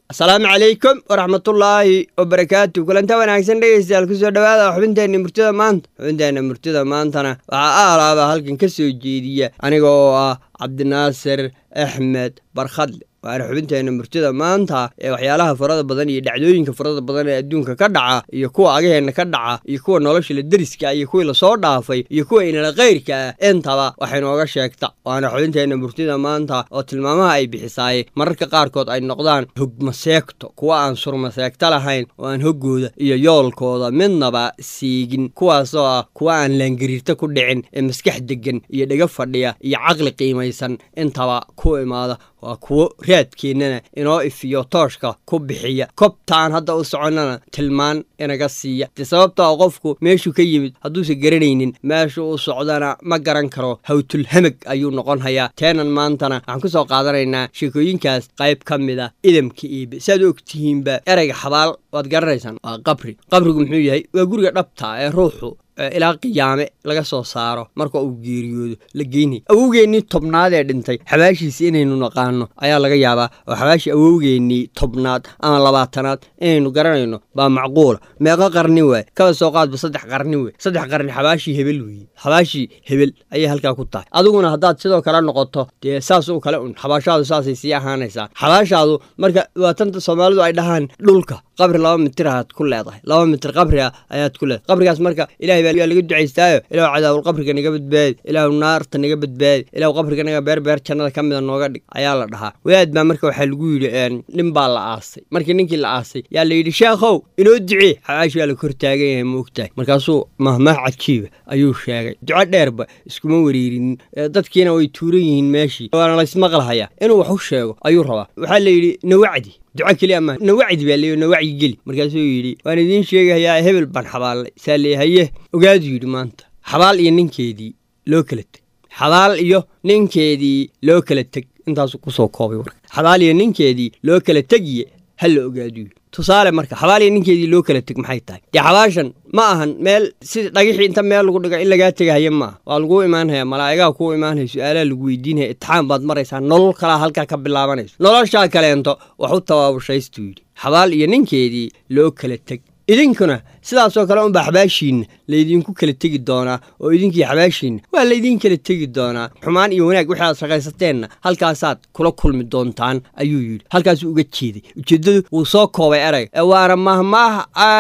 asalaamu calaykum waraxmatullaahi wabarakaatu kulanta wanaagsan dhegeystayaal kusoo dhawaada xubinteenna murtida maanta xubinteenna murtida maantana waxaa aalaaba halkan ka soo jeediya aniga oo ah cabdinaasir axmed barkhadle waana xubinteenna murtida maanta ee waxyaalaha farada badan iyo dhacdooyinka farada badan ee adduunka ka dhaca iyo kuwa agaheenna ka dhaca iyo kuwa nolosha la deriska iyo kuwii lasoo dhaafay iyo kuwa inala kayrka ah intaba waxay nooga sheegta waana xubinteenna murtida maanta oo tilmaamaha ay bixisaay mararka qaarkood ay noqdaan hogmaseegto kuwa aan surmaseegto lahayn oo aan hoggooda iyo yoolkooda midnaba siigin kuwaasoo ah kuwa aan laangariirta ku dhicin ee maskax degan iyo dhega fadhiya iyo caqli qiimaysan intaba ku imaada waa kuwo raadkeennana inoo ifiyo tooshka ku bixiya kobtaan hadda u soconnana tilmaan inaga siiya dee sababtaa qofku meeshuu ka yimid hadduusan garanaynin meeshu u socdana ma garan karo hawtulhamag ayuu noqon hayaa teenan maantana waxaan ku soo qaadanaynaa sheekooyinkaas qayb ka mida idamka iibe saad og tihiinba ereyga xabaal waad garanaysaan waa qabri qabrigu muxuu yahay waa guriga dhabta ee ruuxu ilaa qiyaame laga soo saaro marka uu geeriyoodo la geynay awowgeennii tobnaad ee dhintay xabaashiisi inaynu naqaano ayaa laga yaabaa oo xabaashii awowgeennii tobnaad ama labaatanaad inaynu garanayno baa macquula meeqo qarni waay kaba soo qaadba saddex qarni wey saddex qarni xabaashii hebel weeye xabaashii hebel ayay halkaa ku tahay adiguna haddaad sidoo kale noqoto dee saas u kale un xabaashaadu saasay sii ahaanaysaa xabaashaadu marka waa tanta soomaalidu ay dhahaan dhulka qabri laba mitir aad ku leedahay laba mitir qabriga ayaad ku leedahay qabrigaas marka ilahay baa laga ducaystaayo ilahu cadaawul qabriga naga badbaadi ilaahu naarta naga badbaadi ilahu qabriga naga beer beer jannada ka mida nooga dhig ayaa la dhahaa wadaad baa marka waxaa lagu yidhi nin baa la aasay markii ninkii la aasay yaa la yidhi sheekhow inoo ducee xabaashi waa la kor taagan yahay ma ogtahay markaasuu mahmaah cajiiba ayuu sheegay duco dheerba iskuma wariirinin dadkiina way tuuran yihiin meeshii waana laysmaqlhayaa inuu wax u sheego ayuu rabaa waxaa la yidhi nawacdi duco keliya maaha nawacdi baa leeyo nawacyi geli markaasuu yidhi waan idiin sheegahayaa hebel baan xabaallay saa lee haye ogaadu yidhi maanta xabaal iyo ninkeedii loo kala teg xabaal iyo ninkeedii loo kala teg intaasuu kusoo koobay warka xabaal iyo ninkeedii loo kala tegiye ha la ogaadu yidhi tusaale marka xabaal iyo ninkeedii loo kala teg maxay tahay dee xabaashan ma ahan meel sida dhagixii inta meel lagu dhigo in lagaa tegahaya maaha waa laguu imaanhaya malaa'igaha kuu imaanhaya su-aalaha lagu weydiinaya itixaan baad maraysaa nolol kalaa halkaa ka bilaabanayso noloshaa kaleento wax u tabaabushaystu yidhi xabaal iyo ninkeedii loo kala teg idinkuna sidaasoo kale unbaa xabaashiinna laydinku kala tegi doonaa oo idinkii xabaashiinna waa laydin kala tegi doonaa xumaan iyo wanaag wixii aad shaqaysateenna halkaasaad kula kulmi doontaan ayuu yidhi halkaasuu uga jeeday ujeeddadu wuu soo koobay erayga ee waana mahmaah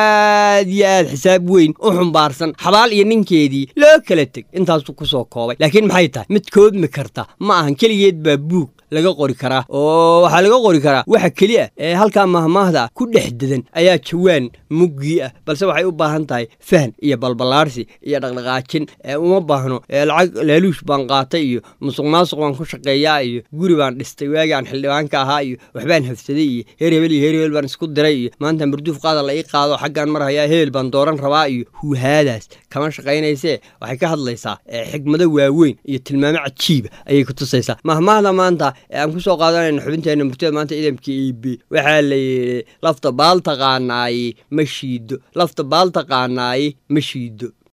aad iyo aad xisaab weyn u xumbaarsan xabaal iyo ninkeedii loo kala teg intaasuu ku soo koobay laakiin maxay tahay mid koobmi karta ma ahan keligeed baa buug laga qori karaa oo waxaa laga qori karaa waxa keli ah ee halkaa mahmaahda ku dhex dedan ayaa jawaan muggii ah balse waxay u baahan tahay fahan iyo balballaarsi iyo dhaqdhaqaajin ee uma baahno lacag laaluush baan qaatay iyo musuq maasuq baan ku shaqeeyaa iyo guri baan dhistay waagii aan xildhibaanka ahaa iyo waxbaan hafsaday iyo heer hebel iyo heer hebel baan isku diray iyo maanta marduuf qaada la ii qaado xaggaan mar hayaa hebel baan dooran rabaa iyo huuhaadaas kama shaqaynaysee waxay ka hadlaysaa xigmado waaweyn iyo tilmaamo cajiiba ayay ku tusaysaa mahmaahda maanta ee aan ku soo qaadanayna xubinteenna murtida maanta idamka eb waxaa la yidhi lafta baal taqaanaaye ma shiido lafta baal taqaanaaye ma shiido